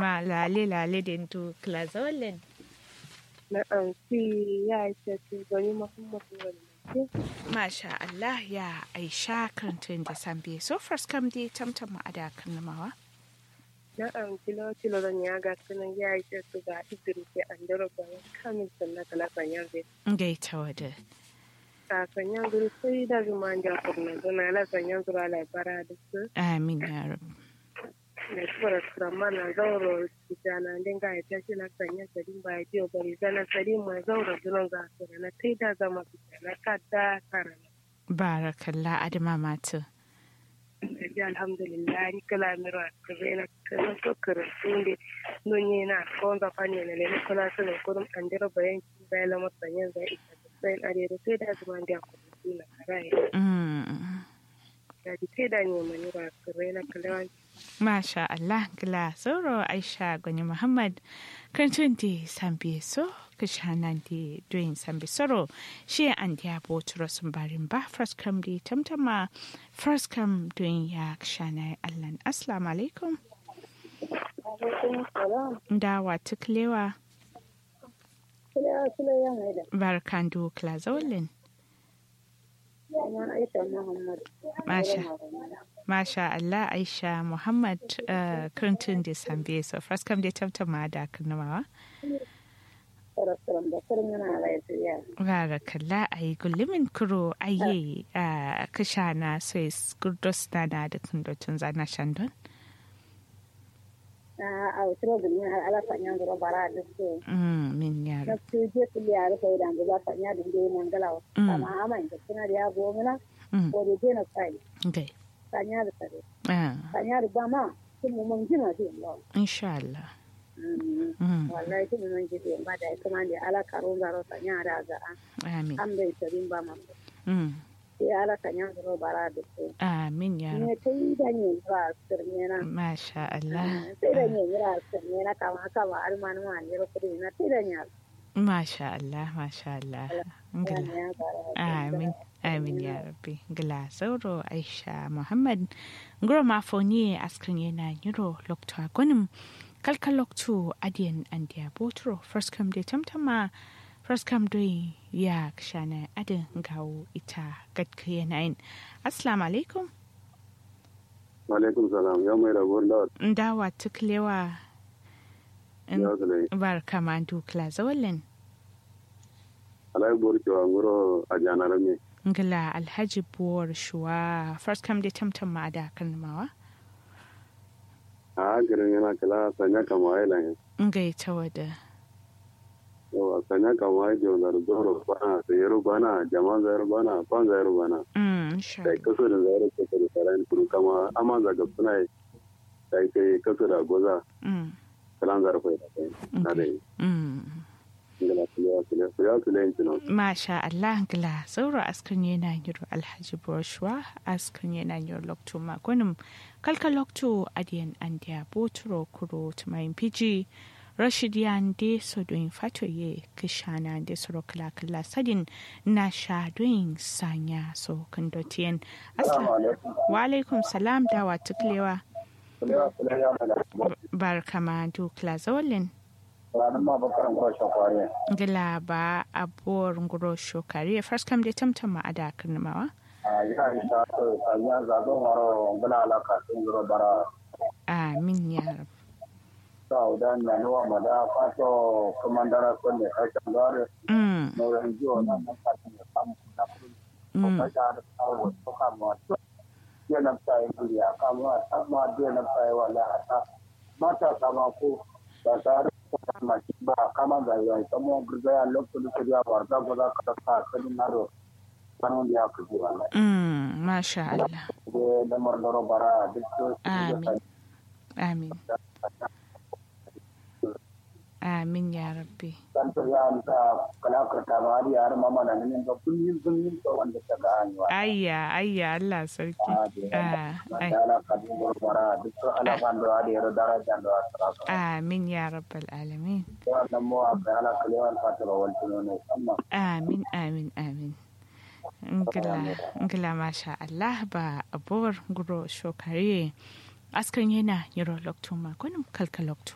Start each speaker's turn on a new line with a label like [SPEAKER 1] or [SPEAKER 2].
[SPEAKER 1] ma lale lale den tu klazolin
[SPEAKER 2] na amsi ya ce ce gani muhammadu wani mace
[SPEAKER 1] masha Allah ya aisha karantun da sambe so first kam di tamtam ma ada kanamawa
[SPEAKER 2] na amsi lo tilo don ya ga sunan ya ce su ga idris ya andaro bayan kamin sannan kala sanyar zai
[SPEAKER 1] gaita wada
[SPEAKER 2] ta sanyar zuri sai da zuma ja kurna zuna la sanyar zura labara da su
[SPEAKER 1] amin ya rabu
[SPEAKER 2] na kura kurama na zauro kitana dinga ya tashi na sanya sadin ba ya jiyo bari zana sadin ma zauro zunan za su na tai da zama fitana kadda karana
[SPEAKER 1] barakallah adama matu
[SPEAKER 2] ji alhamdulillah ni kala mira kare na kala to kare sunde nonye na konza fani na le kala sun ko dum andira bayan ki bayan la masanyan za ita sai are da sai da zuma da ku na karai
[SPEAKER 1] mm.
[SPEAKER 2] da ji sai da ne mani ra kare na kala
[SPEAKER 1] Masha Allah gila sauro Aisha Gwani Muhammad kantun di sambi so kishanan di doing sambi soro shi an dia boturo sun barin ba first come di tamtama first come doing ya kishana Allah assalamu alaikum da wa tuklewa barkan du klazolin Masha Masha Allah Aisha Muhammad uh, Kirintun da Sambe so first come da tamtama da kanamawa. Gara kalla a yi gullumin kuro a yi a kasha na Swiss Gurdos na na da kundotun zana Shandon.
[SPEAKER 3] a wuturo gulmi har ala fanya ngoro bara da su
[SPEAKER 1] Mm, min
[SPEAKER 3] na
[SPEAKER 1] yaro.
[SPEAKER 3] su je su ya rufe da ngala fanya da ngai mangala
[SPEAKER 1] Mm.
[SPEAKER 3] amma ama inda kuna da ya gomina
[SPEAKER 1] Mm,
[SPEAKER 3] ko da je na sai
[SPEAKER 1] okay.
[SPEAKER 3] fanya da tare
[SPEAKER 1] Ah,
[SPEAKER 3] fanya da ba ma kun mu mun jina ji Allah
[SPEAKER 1] insha Allah.
[SPEAKER 3] Mm.
[SPEAKER 1] Mm,
[SPEAKER 3] wallahi kun mun ji ba da kuma da ala karo zaro fanya da ga
[SPEAKER 1] amin.
[SPEAKER 3] an bai tarin ba ma
[SPEAKER 1] Mm,
[SPEAKER 3] sai ala fanya ngoro bara da su
[SPEAKER 1] amin yaro.
[SPEAKER 3] ne kai da ne ba sirne na
[SPEAKER 1] Masha Allah.
[SPEAKER 3] sai da ne ra sirne na kama haka ba almanu ma ne ro kudi na sai da ne
[SPEAKER 1] Masha Allah, Masha Allah. Ngila.
[SPEAKER 3] ya bara
[SPEAKER 1] Amin. Amin ya rabbi. Gila sauro Aisha Muhammad. Ngoro mafoni askrin yana yiro lokto agonim. Kalka lokto adiyan andiya botro. First come de tamtama. First come doing ya kshana adin gawo ita gadka yanayin. Assalamu alaikum.
[SPEAKER 4] Alaikum salam ya mai rabon da
[SPEAKER 1] Ndawa tuklewa.
[SPEAKER 4] ya zane
[SPEAKER 1] Barka mandu kla zawalin.
[SPEAKER 4] alai borkewa ngoro a janar me
[SPEAKER 1] Ngila Alhaji Buwar Shuwa. First come de tamtama da kalmawa.
[SPEAKER 4] a garin yana kala sanya kama ai lan
[SPEAKER 1] Ngaita wada.
[SPEAKER 4] yawa sanya kama ai da wanda zoro bana sayaro bana jama'a zayaro bana fan zayaro bana
[SPEAKER 1] Mm, insha
[SPEAKER 4] sai kaso da zayaro kaso da saran kuru kama amma zaga suna sai kai kaso da goza
[SPEAKER 1] Mm,
[SPEAKER 4] kalan zarfa da kai na da yi
[SPEAKER 1] mm.
[SPEAKER 4] ingila kulewa kulewa kulewa kulewa yin tunan
[SPEAKER 1] Masha Allah gila sauro askan yana yiro Alhaji Boshwa askan yana yiro lokto magonim kalka lokto adiyan andiya boturo kuro tumayin piji Rashid yande so doing fatoye kishana de soro kala kala sadin na sha doing sanya so kandotiyen asla wa alaikum salam dawa tuklewa
[SPEAKER 4] kulewa kulewa ya mala
[SPEAKER 1] barka ma du kla zawalin
[SPEAKER 4] ranar ma bakaran kwashe kwariya
[SPEAKER 1] gila ba abuwar nguro shokari first come de tamtama ada karnamawa
[SPEAKER 4] a yi a yi ta sanya zagon waro gula alaka sun zuro bara
[SPEAKER 1] amin ya rab
[SPEAKER 4] saudan na nuwa mada fato komandara konde kashin gare
[SPEAKER 1] mm,
[SPEAKER 4] no ranjo na mafati ya samu na kudi ko
[SPEAKER 1] mm,
[SPEAKER 4] kasha da kawo to kama to ya na sai kudi ya kama amma da na sai wala hata mata kama ko da tare ko kama ba kama ga ya samo gurga ya lokacin da ya warda ko za ka ta kadin na ro kanon ya ku ji wala
[SPEAKER 1] mm, masha Allah
[SPEAKER 4] de da mardoro bara duk
[SPEAKER 1] Amin. amin amin ya rabbi
[SPEAKER 4] tanto ya amsa kala ka ta ba har yar mama na nan ga kullun kullun to wanda ta ga hanyar
[SPEAKER 1] ayya ayya Allah sarki ah, ai,
[SPEAKER 4] ala kadin gurbara duk to ala bando ade ro daraja do asra
[SPEAKER 1] amin ya rabbal alamin
[SPEAKER 4] to wannan mo abba ala kalewan fatoro waltuno ne amma
[SPEAKER 1] amin amin amin ngila ngila masha Allah ba abuwar nguro shokari askan yana yiro lokto makonin kalka lokto